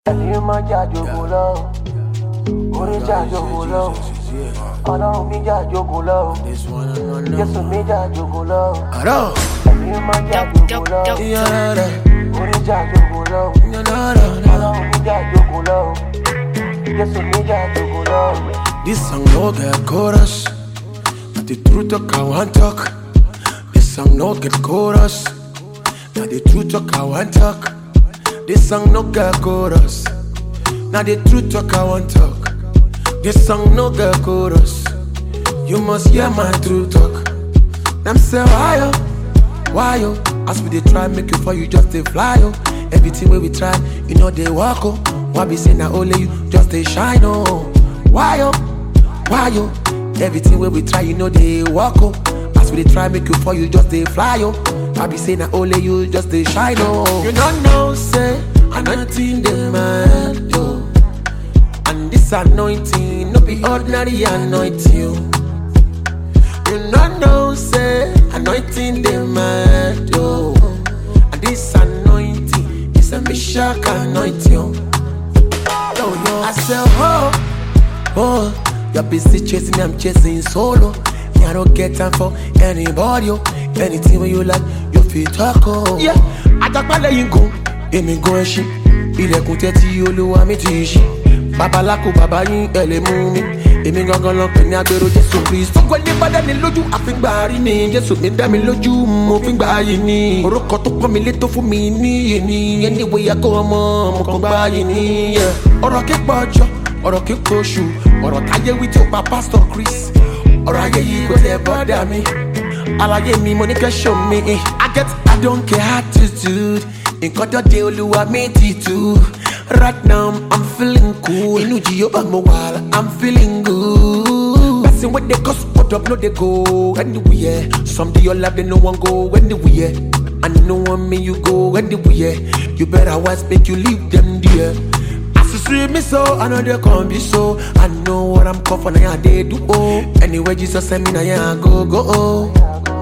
ẹni máa jà jogun lọ orí jà jogun lọ ọlọ́run mi jà jogun lọ jésù mi jà jogun lọ Aro, ẹni máa jà jogun lọ yara, orí jà jogun lọ yara, ọlọ́run mi jà jogun lọ jésù mi jà jogun lọ. This song no get chorus, but the truth talk I want talk. This song no get chorus, now the truth talk I want talk. This song no get chorus, now the truth talk I want talk. This song no get chorus, you must hear my true talk. Them say why yo, why yo? As we dey try make you fall, you just dey fly yo. Everything wey we try, you know they walk oh. Why be say na only you just dey shine oh? Why yo, why yo? Everything wey we try, you know they walk oh. As we dey try make you fall, you just dey fly oh. Why be say na only you just dey shine oh? You don't know say anointing dey mad yo. And this anointing no be ordinary anointing. You no know, say, anointing the man, yo. And this anointing is a Meshach anointing. Yo, yo, I say, oh, oh, you're busy chasing me, I'm chasing solo. Me, I don't get time for anybody, yo. Anything when you like, you feel talk, oh. Yeah, àjàgbálẹ̀ yìí gùn, èmi gun ẹṣin. Ilẹ̀kùn tẹ́tí olúwa mi ti ṣí. Babaláko bàbá yín ẹ̀ lè mú mi. Èmi gangan lọ pè ní agbèrò Jésù Kristi. Gbogbo ẹni bá dání lójú àfíngbà rí ni. Jésù mi dá mi lójú, mo fi gbà yìí ni. Orúkọ tó pọ́n mi lé tó fún mi níyì ni. Ẹni wo ya kó ọmọ, mo kàn gbà yìí ni. yeah. Ọ̀rọ̀ kíkọ́ ọjọ́, ọ̀rọ̀ kíkọ́ oṣù, ọ̀rọ̀ táyé wí tí ó pa Pásítọ̀ Chris. Ọ̀rọ̀ ayé yìí kò tẹ̀ bọ́dà mi. Àlàyé mi mo ní kẹ́ show me. I get I don't care attitude. Nǹkan tó dé olúwa mi ti tú. Right now I'm feeling cool. Inú Jehova mo wà, I'm feeling good. Person wey dey cause hold up no dey go anywhere. Some dey your life they no wan go anywhere. And no one me you go anywhere. You better wise make you leave them there. As you see me so, I know they come be so. I know what I'm come for, now they do oh. Anyway, Jesus send me now, yeah, I go go oh.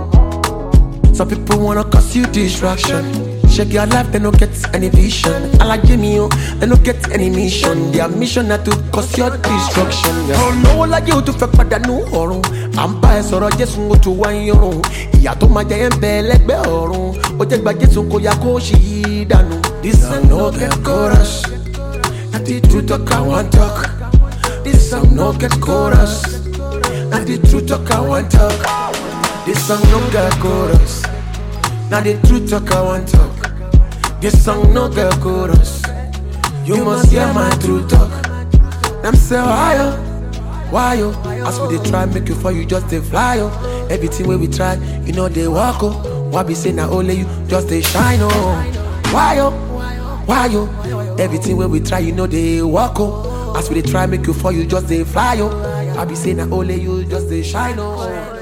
Some people wanna cause you distraction. Check your life, they don't get any vision. I like Jimmy, oh, they don't get any mission. Their mission not to cause your destruction. Yeah. Oh no, like you to fẹ́ padà nù ọ̀run. À ń bá ẹ sọ̀rọ̀ Jésù ó tún wá ń yọrùn. Ìyá tó máa jẹ ẹ́ ń bẹ lẹ́gbẹ̀ẹ́ ọ̀run. Ó jẹ́ gba Jésù kó ya kó ṣì í dànù. This song no get chorus. Na the truth talk I want talk. This song no get chorus. Na the truth talk I want talk. This song no get chorus. Now the truth talk I want talk. This song no get chorus. You must hear my true talk. Them say why yo, why yo? As we dey try make you fall, you just dey fly yo. Everything wey we try, you know they walk oh. Why be say na only you just dey shine oh? Why yo, why yo? Everything wey we try, you know they walk oh. As we dey try make you fall, you just dey fly yo. Why be say na only you just dey shine oh?